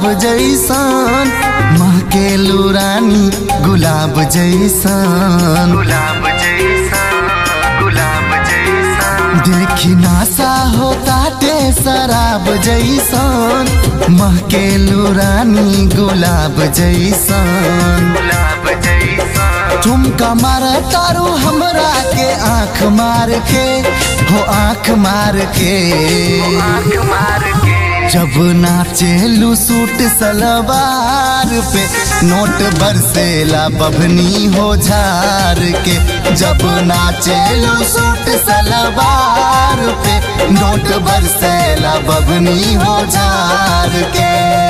जैसन महकेलू रानी गुलाब जैसन गुलाब जैसा गुलाब जैसा देखी नासा हो ताटे शराब जैसन महकेलू रानी गुलाब जैसन गुलाब जैसा ठुमका मार तारू हमरा के आंख मार के हो आंख मार के आँख मार के जब नाचेलू सूट सलवार पे नोट बरसेला बभनी हो झार के जब नाचेलू सूट सलवार पे नोट बरसेला बभनी हो झार के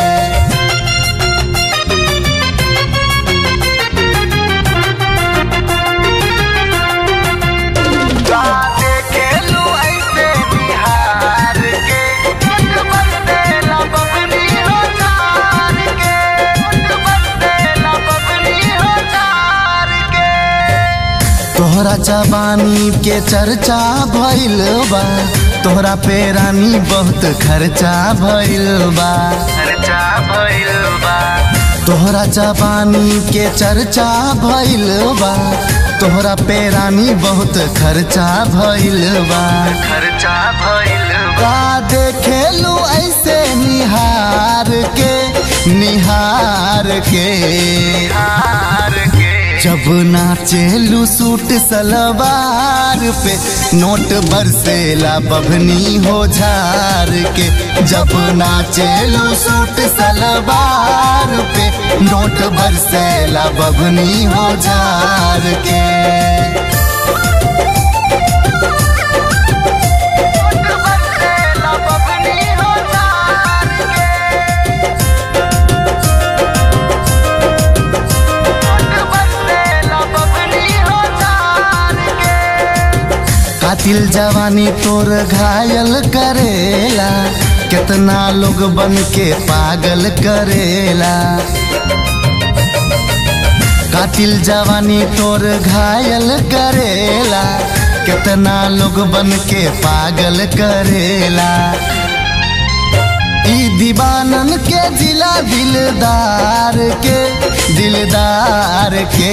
गाते खेलू ऐसे बिहार के मुठ बरसेला बबनी हो चार के मुठ बरसेला बबनी हो चार के तोहरा जवानी के चर्चा भइल बा तोहरा पे रानी बहुत खर्चा भइल बा खर्चा भइल बा तोहरा जवानी के चर्चा भइल बा तोहरा पे रानी बहुत खर्चा भइल बा खर्चा भइल बा का देखेलू ऐसे निहार के निहार के हार के जब नाचेलू सूट सलवार पे नोट बरसेला बभनी हो झार के जब नाचेलू सूट सलवार पे नोट बरसेला बभनी हो झार के मुठ बरसेला बबनी हो चार के मुठ बरसेला बबनी हो चार के कातिल जवानी तोर घायल करेला कितना लोग बन के पागल करेला कातिल जवानी तोर घायल करेला कितना लोग बन के पागल करेला ई दीवानन के जिला दिलदार के दिलदार के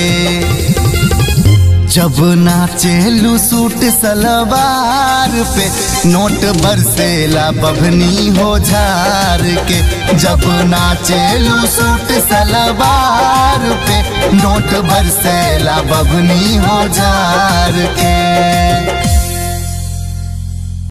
जब नाचेलू सूट सलवार पे नोट बरसेला बभनी हो झार के जब नाचेलू सूट सलवार पे नोट बरसेला बभनी हो झार के